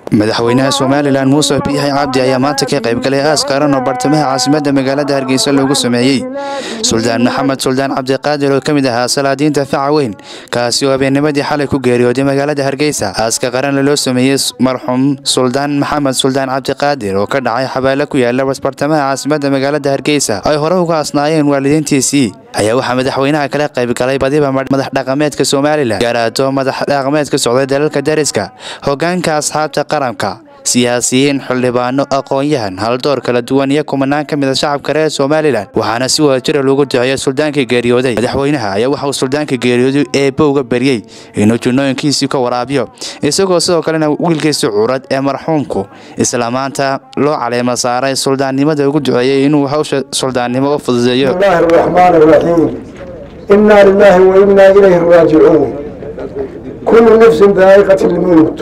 madaxweynaha somalilan muuse biixi cabdi ayaa maanta ka qaybgalay aas qaran oo bartamaha caasimadda magaalada hargeysa loogu sameeyey suldaan maxamed suldaan cabdiqaadir oo ka mid ahaa salaadiinta faca weyn kaasi oo habeennimadii xalay ku geeriyooday magaalada hargeysa aaska qaranna loo sameeyey marxuum suldaan maxamed suldaan cabdiqaadir oo ka dhacay xabaalo ku yaala bartamaha caasimadda magaalada hargeysa ay hore uga asnaayeen waalidiintiisii ayaa waxaa madaxweynaha kala qaybgalay badiba madax dhaqameedka somalilan gaaraato madax dhaqameed ka socday dalalka dariska hogaanka asxaabta qaranka siyaasiyiin xildhibaano aqoon-yahan haldoor kala duwan iyo kumanaan ka mida shacabka reer somalilan waxaana si wadajira loogu duceeya suldaankii geeriyooday madaxweynaha ayaa waxa uu suldaanka geeriyooday eebbo uga baryey inuu junnooyinkiisii ka waraabiyo isagoo sidoo kalena wiilkiisi curad ee marxuumku isla maanta loo caleema saaray suldaannimada ugu duceeyey inuu hawsha suldaannimo u fududeeyo الله الرحمن الرحيم إنا لله وإنا إليه راجعون كل نفس ذائقة الموت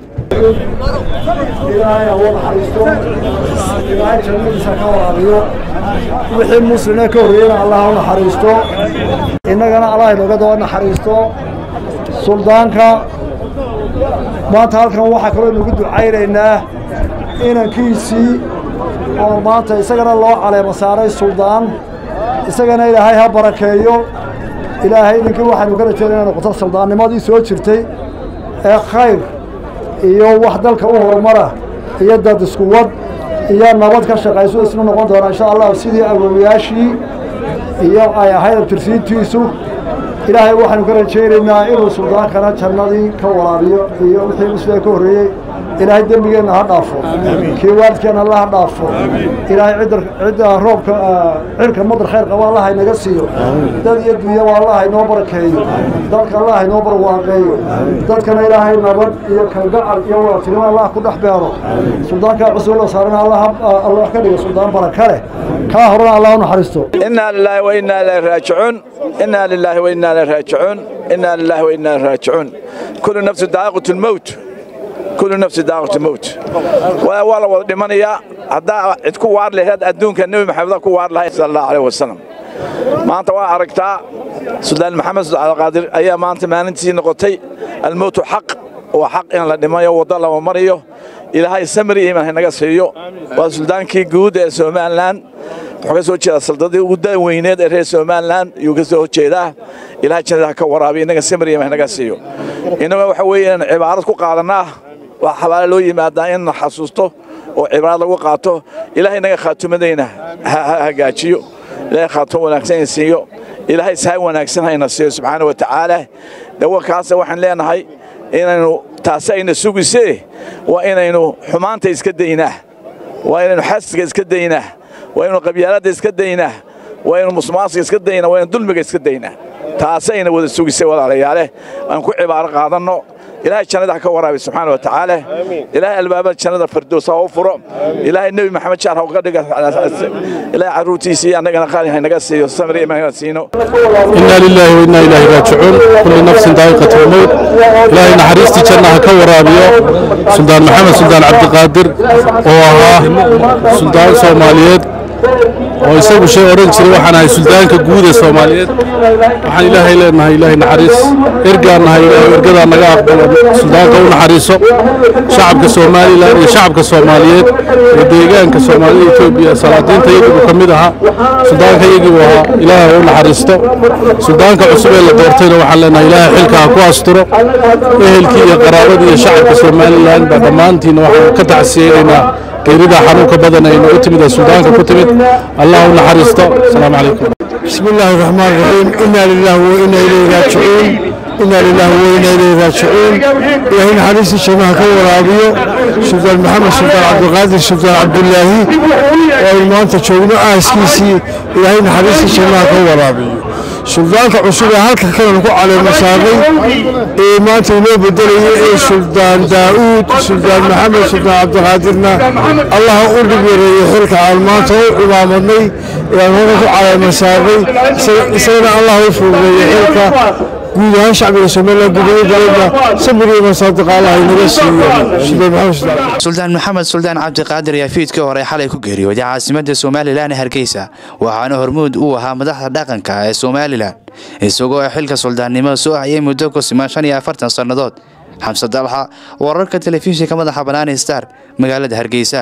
wixii muslina ka horreeyana allah u naxariisto innagana allah inooga daba naxariisto suldaanka maanta halkan waxaa kaloo inugu ducaynaynaa inankiisii oo maanta isagana loo caleemo saaray suldaan isagana ilaahay ha barakeeyo ilaahay idinkii waxaynu ka rajeena inay noqoto suldaannimadii soo jirtay ee khayr iyo wax dalka u horumara iyo dad isku wad iyo nabad ka shaqayso isna noqon doona insha allah sidii awoowayaashii iyo ay ahayd abtirsiintiisu ilaahay waxaynu ka rajaynaynaa inuu suldaankana jannadii ka waraabiyo iyo wixii musliga ka horreeyey ilaahay dembigeenna ha dhaafo kii waalidkeenna alla ha dhaafo ilaahay cidda cidda roobka cirka madar khayr qaba allah inaga siiyo dad iyo dunyaba allah inoo barakeeyo dalka allah inoo barwaaqeeyo dadkana ilaahay nabad iyo kalgacal iyo wadatinimo allah ku dhex beero suldaankaa cusub la saarana allah allah ka dhigo suldaan baraka leh kaa horena allah u naxariisto إنا لله وإنا إليه راجعون إنا لله وإنا إليه راجعون إنا لله وإنا إليه راجعون كل نفس ذائقة الموت كل نفس ذائقة الموت ولا وضع دمانيا هذا تكون وار له هذا أدونك النبي محمد كون وار له صلى الله عليه وسلم ما أنت وأركتا سلطان محمد سلطان القادر أيام ما أنت ما أنت نقطي الموت حق وحق إن لدمايا وضل ومريو إلى هاي سمري إيمان هنا سيو وسلطان كي جود سومان لان wuxuu ka soo jeedaa saldadii ugu daweyneed ee reer somalilan ayuu ka soo jeedaa ilahay jannada ha ka waraabiyo innaga samriya naga siiyo innaga waxa weeye inaan cibaarad ku qaadanaa waa xabaale loo yimaadaa in la xasuusto oo cibaarad lagu qaato ilahay innaga khaatumadayna ha hagaajiyo ilahay khaatum wanaagsan in siiyo ilahay sahay wanaagsan hayna siiyo subxaana wa tacaala dawankaasa waxaan leenahay inaynu taasi ayna sugisee waa inaynu xumaanta iska daynaa waa inaynu xasiga iska daynaa waa inu qabyaaladda iska daynaa waa inu musmaasiga iska daynaa waa inu dulmiga iska daynaa taasayna wada sugisay walaalayaale aan ku cibaaro qaadanno ilaahay jannada ha ka waraabi subxaana wa tacaala ilaahay albaabada jannada fardoos ha u furo ilaahay nebi maxamed jaar ha uga dhiga ilaahay carruurtiisii annagana qaali ha naga siiyo samri imaan siino إنا لله وإنا إليه راجعون كل نفس ذائقة الموت إلهي نحريستي جنة كورابيو سلطان محمد سلطان عبد القادر وها سلطان سوماليات oo isagu shay oran jiray waxaan ahay suldaanka guud ee soomaaliyeed waxaan ilaahay leenahay ilaahay naxariis ergaan nahay ilaahay ergadaa naga aqbalo suldaanka u naxariiso shacabka somalilan iyo shacabka soomaaliyeed ee deegaanka soomaalida etoobiya salaadiinta iyagiibuu ka mid ahaa suldaanka iyagiibuu ahaa ilaahay u naxariisto suldaanka cusub ee la doortayna waxaan leenahay ilaahay xilka ha ku asturo ehelkii iyo qaraabadii iyo shacabka somalilan baa dhammaantiina waxaan ka tacsiyeynaynaa geerida xanuunka badan ay nagu timid ee suldaanka ku timid allah u naxariisto asalaamu calaykum بسم الله الرحمن الرحيم إنا لله وإنا إليه راجعون إنا لله وإنا إليه راجعون إلهي حديث الشماء كورابيو سلطان محمد سلطان عبد القادر سلطان عبد الله وإلمان تشوقنا آسكيسي إلهي حديث الشماء كورابيو suldaanka cusub ee halka kalena ku caleemasaaqay ee maanta inoo bedelayay ee suldaan daa'uud suldaan maxamed suldaan cabdiqaadirna allah u dhib yareeyey xilka aan maanta u cimaamadnay ee aan halka ku caleemasaaqay isagana allah u fududeeyey xilka guud ahaan shacbiga somalilan gudooyadalada sabiriyo masaadiqa allah inaga siiyo suldaan maxamed suldaan suldaan maxamed suldaan cabdiqaadir ayaa fiidkii hore xalay ku geeriyooday caasimadda somalilan ee hargeysa waxaana hormuud uu ahaa madaxda dhaqanka ee somalilan isagoo xilka suldaannimo soo hayay muddo ku siman shan iyo afartan sannadood xamse dalxa wararka telefishinka madaxa banaani star magaalada hargeysa